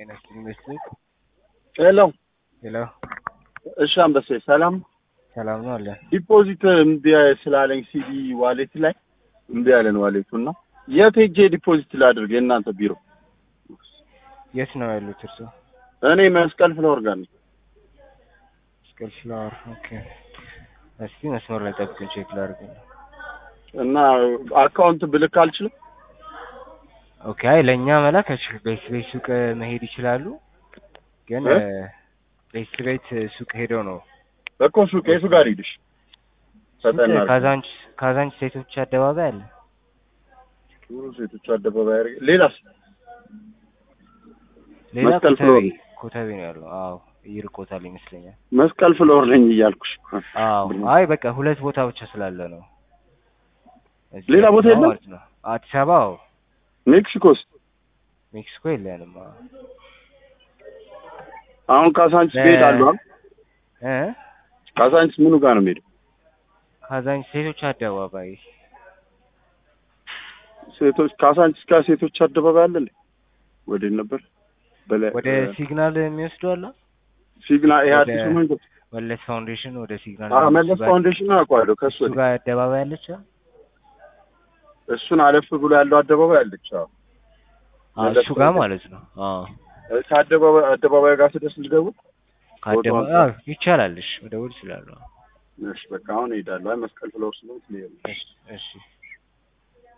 ጤና ይስጥልኝ መስሎት ሄሎ ሄሎ እሺ አንበሴ ሰላም ሰላም ነው አለ ዲፖዚት እምቢ ስላለኝ ሲዲ ዋሌት ላይ እምቢ ያለን ዋሌቱ እና የት ሄጄ ዲፖዚት ላድርግ የእናንተ ቢሮ የት ነው ያሉት እርሶ እኔ መስቀል ፍለወር ጋር ነኝ መስቀል ፍላወር ኦኬ እስቲ መስመር ላይ ጠብቁኝ ቼክ ላድርግ እና አካውንት ብልክ አልችልም ኦኬ አይ ለእኛ መላክ አይችልም ቤት ቤት ሱቅ መሄድ ይችላሉ ግን እ? ቤት ቤት ሱቅ ሄደው ነው እኮ ሱቅ የቱ ጋር ሂድሽ ፈጠና ካዛንች ካዛንች ሴቶች አደባባይ አለ ዙሩ ሴቶች አደባባይ አድርጌ ሌላስ ሌላ መስቀል ኮተቤ ፍሎር። ኮተቤ ነው ያለው አዎ ይርቆታል ይመስለኛል መስቀል ፍለወር ነኝ እያልኩሽ አዎ አይ በቃ ሁለት ቦታ ብቻ ስላለ ነው እዚህ ሌላ ቦታ ነው የለም? ማለት ነው አዲስ አበባ አዎ ሜክሲኮስ ሜክሲኮ የለንም አዎ አሁን ካሳንቺስ እ- እሄዳለሁ አይደል? እ ካሳንቺስ ምኑ ጋር ነው የምሄደው ካዛንች ሴቶች አደባባይ ሴቶች ካሳንቺስ ጋር ሴቶች አደባባይ አለ እንዴ ወዴት ነበር በላይ ወደ ሲግናል የሚወስዱ አለ ሲግና ይሄ ወደ- አዲሱ መንገድ መለስ ፋውንዴሽን ወደ ሲግናል አዎ መለስ ፋውንዴሽን አውቀዋለሁ ከሱ እሱ ጋር አደባባይ አለች አ? እሱን አለፍ ብሎ ያለው አደባባይ አለች አዎ አዎ መለስ እሱ ጋር ፋውንዴሽን። ማለት ነው አዎ ከአደባባይ አደባባይ ጋር ስደርስ ልደውል ከአደባባይ ቦታውን- አዎ ይቻላል እሺ ወደ ውል ስላሉ እሺ በቃ አሁን እሄዳለሁ አይ መስቀል ፍለወር ስለሆንኩ ልሄድ ነው። እሺ እሺ